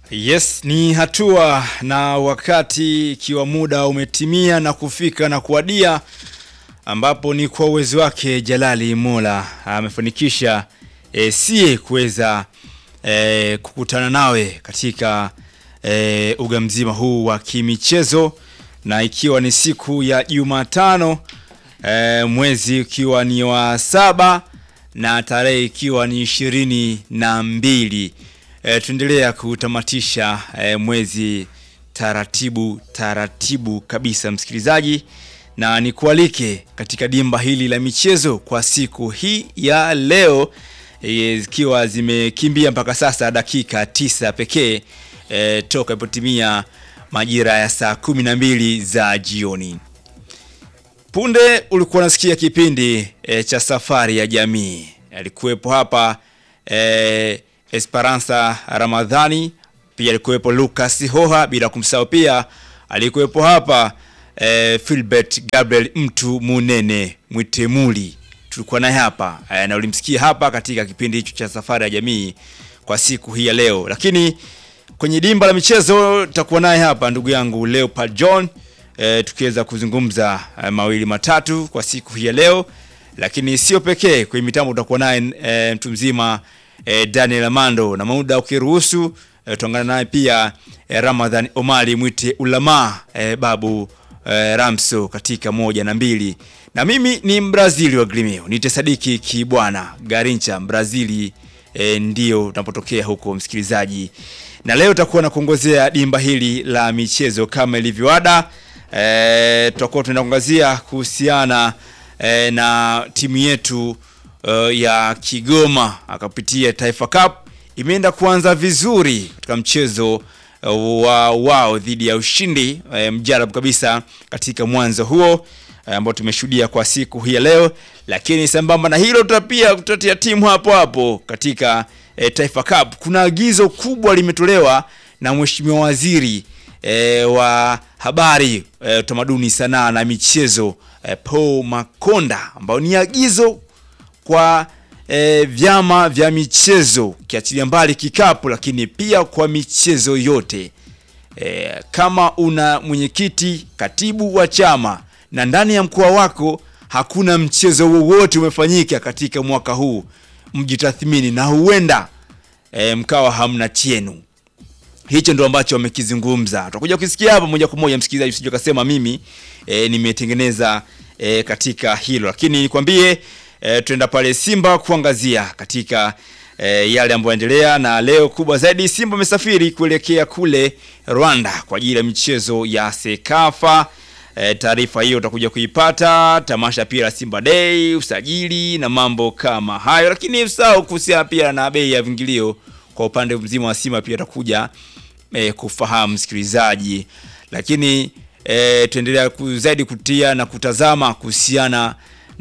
Yes, ni hatua na wakati ikiwa muda umetimia na kufika na kuadia, ambapo ni kwa uwezo wake Jalali Mola amefanikisha e, sie kuweza e, kukutana nawe katika e, uga mzima huu wa kimichezo, na ikiwa ni siku ya Jumatano e, mwezi ukiwa ni wa saba na tarehe ikiwa ni ishirini na mbili. E, tuendelea kutamatisha e, mwezi taratibu taratibu kabisa msikilizaji, na nikualike katika dimba hili la michezo kwa siku hii ya leo zikiwa e, zimekimbia mpaka sasa dakika tisa pekee e, toka ipotimia majira ya saa kumi na mbili za jioni. Punde ulikuwa unasikia kipindi e, cha safari ya jamii. Alikuwepo hapa e, Esperanza Ramadhani, pia alikuwepo Lucas Hoha, bila kumsahau pia alikuwepo hapa e, Philbert Gabriel mtu munene Mwitemuli, tulikuwa naye hapa e, na ulimsikia hapa katika kipindi hicho cha safari ya jamii kwa siku hii ya leo. Lakini kwenye dimba la michezo tutakuwa naye hapa ndugu yangu Leopard John e, tukiweza kuzungumza e, mawili matatu kwa siku hii ya leo, lakini sio pekee. Kwenye mitambo tutakuwa naye e, mtu mzima E, Daniel Amando na muda ukiruhusu, e, tuangana naye pia e, Ramadhan Omari mwite ulama e, babu e, Ramso katika moja na mbili, na mimi ni Mbrazili wa Grimeo nite Sadiki Kibwana Garincha Mbrazili e, ndio tunapotokea huko msikilizaji, na leo tutakuwa na kuongozea dimba hili la michezo kama ilivyoada. E, tutakuwa tunaangazia kuhusiana e, na timu yetu Uh, ya Kigoma akapitia Taifa Cup imeenda kuanza vizuri katika mchezo uh, wa wao dhidi ya ushindi uh, mjarabu kabisa katika mwanzo huo uh, ambao tumeshuhudia kwa siku hii ya leo, lakini sambamba na hilo tutapia tutatia timu hapo hapo katika uh, Taifa Cup. Kuna agizo kubwa limetolewa na Mheshimiwa Waziri uh, wa habari, utamaduni, uh, sanaa na michezo uh, Paul Makonda ambao ni agizo kwa e, vyama vya michezo ukiachilia mbali kikapu, lakini pia kwa michezo yote e, kama una mwenyekiti, katibu wa chama na ndani ya mkoa wako hakuna mchezo wowote umefanyika katika mwaka huu, mjitathmini na huenda e, mkawa hamna chenu. Hicho ndo ambacho wamekizungumza, tutakuja kusikia hapa moja kwa moja, msikilizaji, usije kasema mimi e, nimetengeneza e, katika hilo, lakini nikwambie E, tuenda pale Simba kuangazia katika e, yale ambayo yanaendelea, na leo kubwa zaidi Simba amesafiri kuelekea kule Rwanda kwa ajili ya michezo ya Sekafa. E, taarifa hiyo utakuja kuipata, tamasha pia la Simba Day, usajili na mambo kama hayo, lakini usahau kuhusiana pia na bei ya vingilio kwa upande mzima wa Simba pia atakuja e, kufahamu msikilizaji, lakini e, tuendelea zaidi kutia na kutazama kuhusiana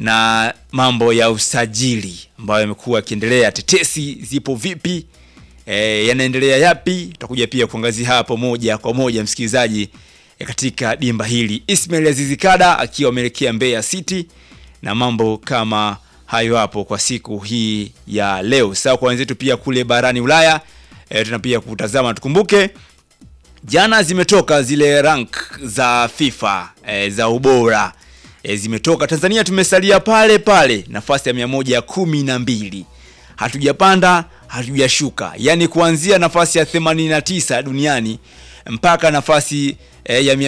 na mambo ya usajili ambayo yamekuwa yakiendelea. Tetesi zipo vipi? E, yanaendelea yapi? Tutakuja pia kuangazia hapo moja kwa moja msikilizaji, e, katika dimba hili. Ismail Azizikada akiwa ameelekea Mbeya City na mambo kama hayo hapo kwa siku hii ya leo. Sawa, kwa wenzetu pia kule barani Ulaya e, tuna pia kutazama. Tukumbuke jana zimetoka zile rank za FIFA e, za ubora E, zimetoka. Tanzania tumesalia pale pale nafasi ya mia moja kumi na mbili, hatujapanda hatujashuka, yaani kuanzia nafasi ya 89 duniani mpaka nafasi e, ya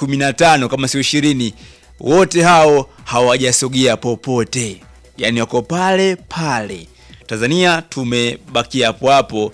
115 kama sio 20, wote hao hawajasogea popote, yaani wako pale pale. Tanzania tumebakia hapo hapo,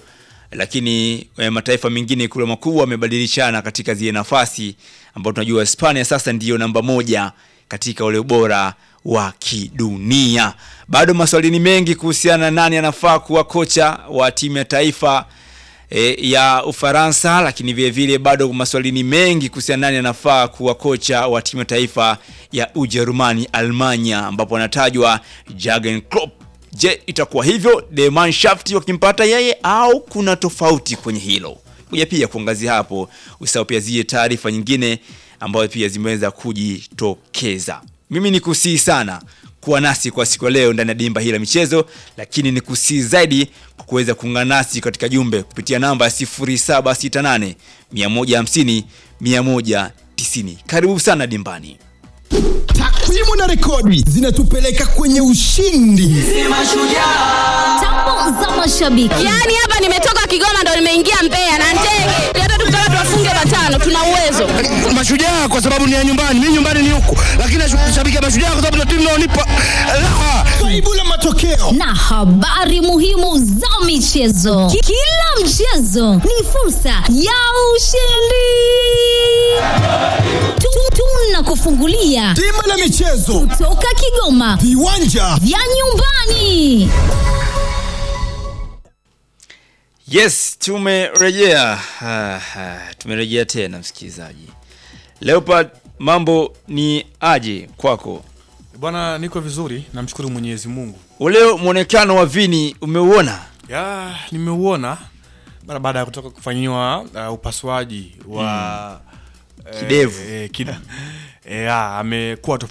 lakini e, mataifa mengine kule makubwa wamebadilishana katika zile nafasi, ambao tunajua Hispania sasa ndiyo namba moja katika ule ubora wa kidunia. Bado maswali ni mengi kuhusiana na nani anafaa kuwa kocha wa timu ya taifa e, ya Ufaransa, lakini vile vile bado maswali ni mengi kuhusiana nani anafaa kuwa kocha wa timu ya taifa ya Ujerumani, Almanya, ambapo anatajwa Jurgen Klopp. Je, itakuwa hivyo the Mannschaft wakimpata yeye au kuna tofauti kwenye hilo? Kuja pia kuangazia hapo, usahau pia zile taarifa nyingine ambayo pia zimeweza kujitokeza. Mimi ni kusihi sana kuwa nasi kwa siku ya leo ndani ya dimba hili la michezo, lakini ni kusii zaidi kwa kuweza kuungana nasi katika jumbe kupitia namba ya 0768 150 190. Karibu sana dimbani. Takwimu na rekodi zinatupeleka kwenye ushindi. Tambo za mashabiki. Yaani hapa nimetoka Kigoma ndo nimeingia Mbeya na ndege. Hata tukitaka tuwafunge matano tuna uwezo. Mashujaa kwa sababu ni ya nyumbani, mimi nyumbani ni huku, lakini nashabikia Mashujaa kwa sababu ndio timu inaonipa raha. Faibu la matokeo na habari muhimu za michezo. Ki- Kila mchezo ni fursa ya ushindi. Tu- Tunakufungulia Dimba la michezo, toka Kigoma viwanja vya nyumbani. Yes, tumerejea. Ah, ah, tumerejea tena msikilizaji. Leopard, mambo ni aje kwako? Bwana, niko vizuri, namshukuru Mwenyezi Mungu. Ule mwonekano wa Vini umeuona? Ya, nimeuona mara baada ya kutoka kufanyiwa uh, upasuaji wa eh, Kidevu. eh, kid, eh, ya, amekuwa tofauti